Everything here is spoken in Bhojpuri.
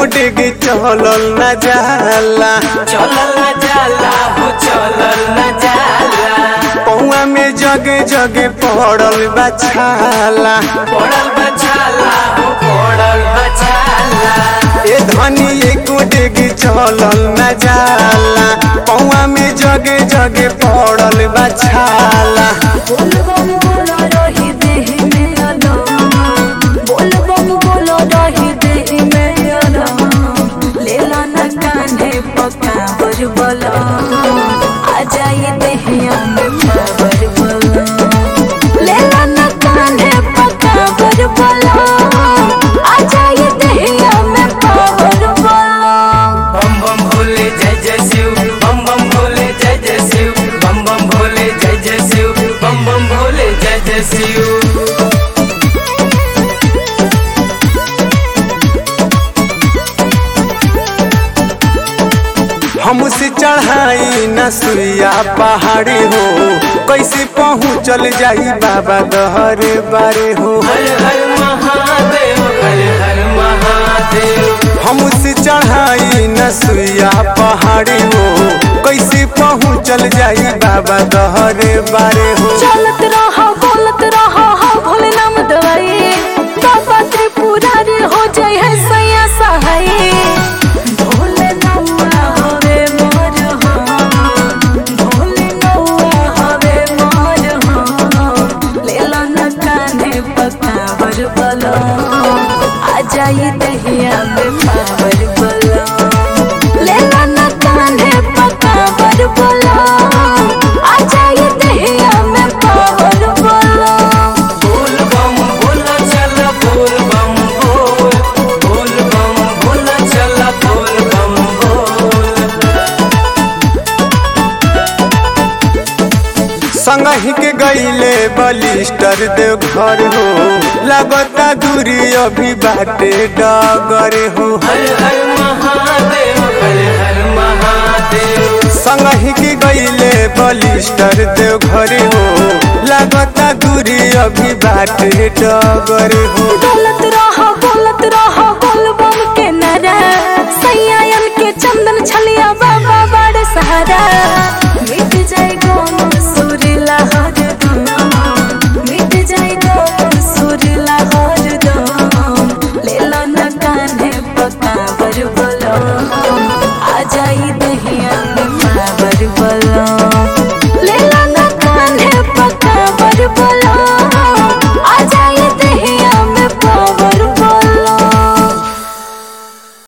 डेग चलल न जाला चलल न जाला हो चलल न जाला पौआ में जगे जगे पड़ल बछाला पड़ल बछाला हो पड़ल बछाला ए धनी एको डेग चलल न जाला पौआ में जगे जगे पड़ल बछाला बोल बम बोलो रही देह में अलाम बोल बम बोलो रही देह में अलाम लेला न कान्हे पक्का बर बला आ जाए देहिया में पावर बला लेला न कान्हे पक्का बर बला आ जाए देहिया में पावर बला बम बम भोले जय जय शिव बम बम भोले जय जय शिव बम बम भोले जय जय शिव बम बम भोले जय जय शिव हमसे चढ़ाई न सुइया पहाड़ी हो कैसे पहुँचल जाई बाबा दहरे बारे हो हर हर महादेव हर हर महादेव हमसे चढ़ाई न सुइया पहाड़ी हो कैसे पहुँचल जाई बाबा दहरे बारे हो चलत रहा बोलत रहा हा भोले नाम दवाई बाबा त्रिपुरारी हो जाए है सैया सहाय भोले नौआ हवे मोर हाँ भोले नौआ हवे मोर हाँ लेला न कान्हे पकावर बला आ जाई दहिया में पावर बला लेला न कान्हे पकावर बला आ जाए दहिया में पावर बला बोल बम बोला चल बोल बम बोल बोल बम बोला चल बोल बम बोल संगही के गईले बलिस्टर देव घर हो लगता दूरी अभी बाटे डगर हो हर हर महादेव हर हर महादेव संगही के गईले बलिस्टर देव घर हो लगता दूरी अभी बाटे डगर हो दौलत